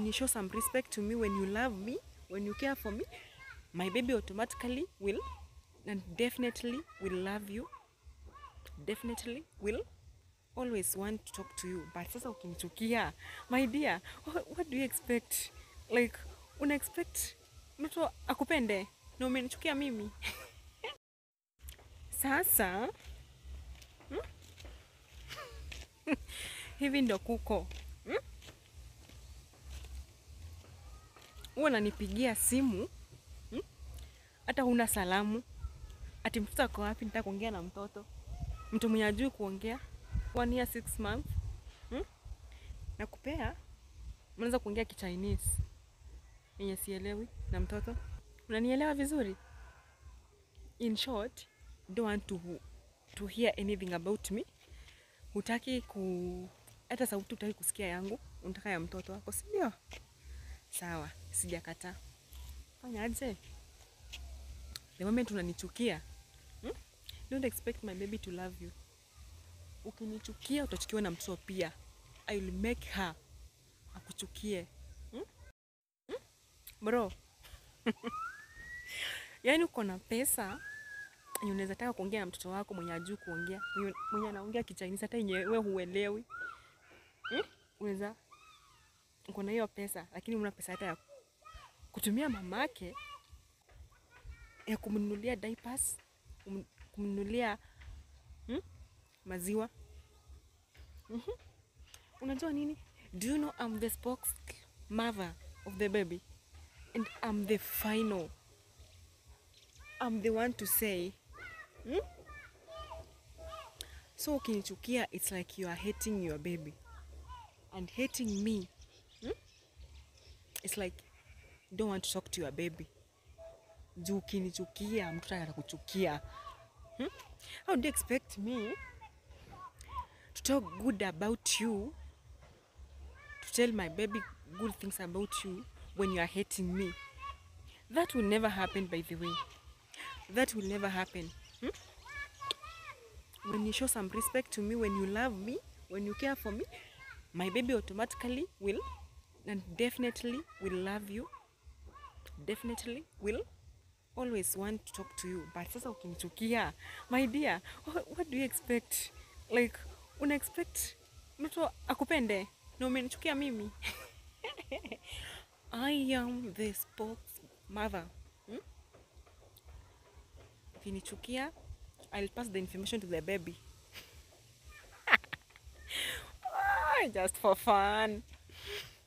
you show some respect to me, when you love me, when you care for me, my baby automatically will and definitely will love you. Definitely will always want to talk to you. But sasa ukinichukia, my dear, what, what do you expect? Like, una expect mtu akupende na umenichukia mimi? Sasa hmm? hivi ndo kuko hmm? Huwa unanipigia simu hmm? hata huna salamu, ati mtoto ako wapi? Nitaka kuongea na mtoto, mtu mwenye ajui kuongea one year six month hmm? Nakupea, mnaweza kuongea Kichinese yenye sielewi na mtoto. Unanielewa vizuri? In short, don't want to, to hear anything about me. Hutaki ku hata sauti hutaki kusikia yangu, unataka ya mtoto wako, si ndio? Sawa, sijakataa. Fanya aje? The moment unanichukia hmm? Don't expect my baby to love you. Ukinichukia utachukiwa na mtoto pia. I will make her akuchukie hmm? Hmm? Bro yaani uko na pesa yenye unaweza taka kuongea na mtoto wako mwenye ajui kuongea, mwenye- mwenye anaongea Kichinese hata yenye wewe huelewi hmm? Unaweza uko na hiyo pesa, lakini una pesa hata ya kutumia mamake ya kumnunulia diapers, kum- kumnunulia hmm? maziwa Mhm. Unajua nini? Do you know I'm the spokes mother of the baby and I'm the final. I'm the one to say hmm? So ukinichukia it's like you are hating your baby and hating me hmm? It's like you don't want to talk to your baby. Juu ukinichukia mtoto atakuchukia hmm? How do you expect me to talk good about you to tell my baby good things about you when you are hating me that will never happen by the way that will never happen hmm? when you show some respect to me when you love me when you care for me my baby automatically will and definitely will love you definitely will always want to talk to you but sasa ukinichukia my dear what, what do you expect like una expect mtu akupende na umenichukia mimi I am the spokes mother hmm? ukinichukia I'll pass the information to the baby Ah, just for fun